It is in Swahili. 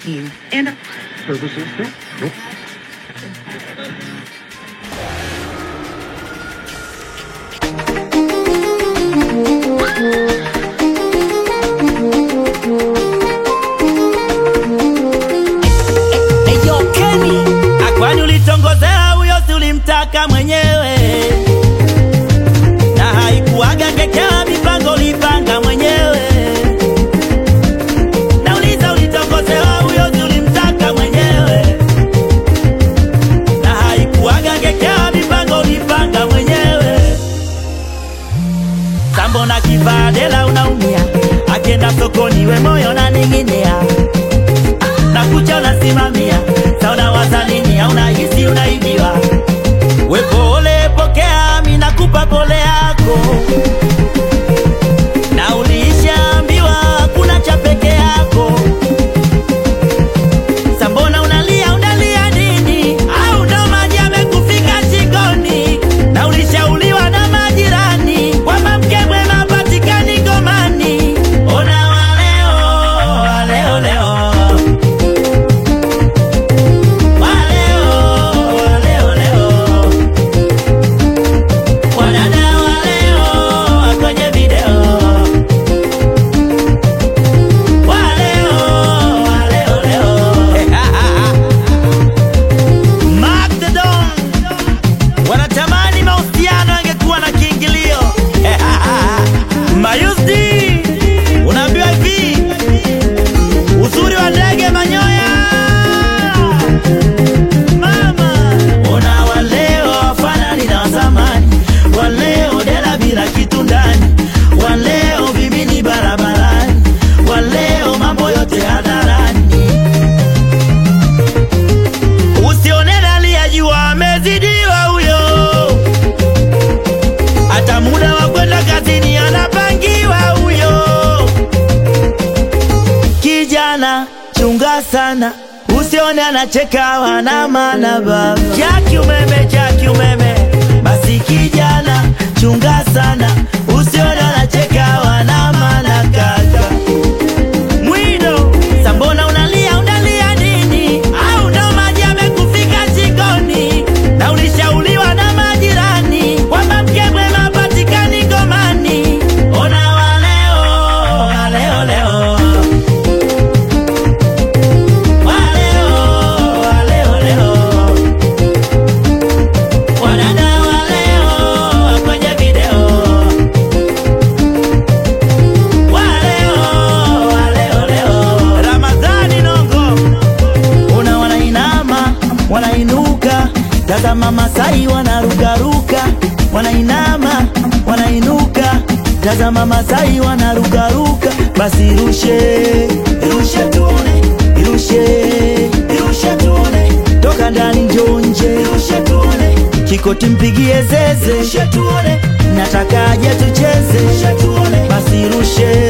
team and services. Nope. Nope. Eyo Kenny, akwani ulitongozea huyo si ulimtaka mwenyewe, na haikuwaga kekea mipango ulipanga mwenyewe. Nauliza ulitongozea huyo si ulimtaka mwenyewe, na haikuwaga kekea mipango ulipanga mwenyewe. Sambo na kivadela unaumia, akenda sokoni we moyo na ning'inia na kucha unasimamia sauna wazalini hauna hisi unaibiwa we pole pokea mi nakupa pole yako na ulishaambiwa kuna cha peke yako sambona unalia unalia nini au ndo maji amekufika shingoni na ulishauriwa na majirani kwamba mke mwema patikani ngomani ona waleo waleo leo Waleo, waleo, leo. Wadada waleo kwenye video. Waleo, waleo, leo. Mark the Don. Wanatamani mahusiano yangekuwa na kiingilio. Mayusdi, unaambiwa hivi uzuri wa ndege manyoya mama ona waleo wafanani na wazamani waleo dela bila kitu ndani waleo vimini barabarani waleo mambo yote hadharani usione dali ya jua amezidiwa huyo hata muda wa kwenda kazini anapangiwa huyo kijana chunga sana usione anacheka wana maana baba chaki umeme chaki umeme basi kijana chunga sana usione anacheka wana maana kaka mwido sambona unalia unalia nini au ndo maji amekufika shingoni na ulishauriwa na majirani kwamba mke mwema patikani ngomani ona waleo waleo leo Waleo, waleo, leo. Wadada waleo kwenye video. Waleo, waleo, leo. Ramadhani Nongo una wanainama wanainuka, tazama Masai wanarukaruka, wanainama wanainuka, tazama Masai wanarukaruka, basi rushe rushe tuone, irushe irushe tuone, toka ndani njoo nje, irushe tuone, kikoti mpigie zeze, irushe tuone, nataka aje tucheze, irushe tuone, basi rushe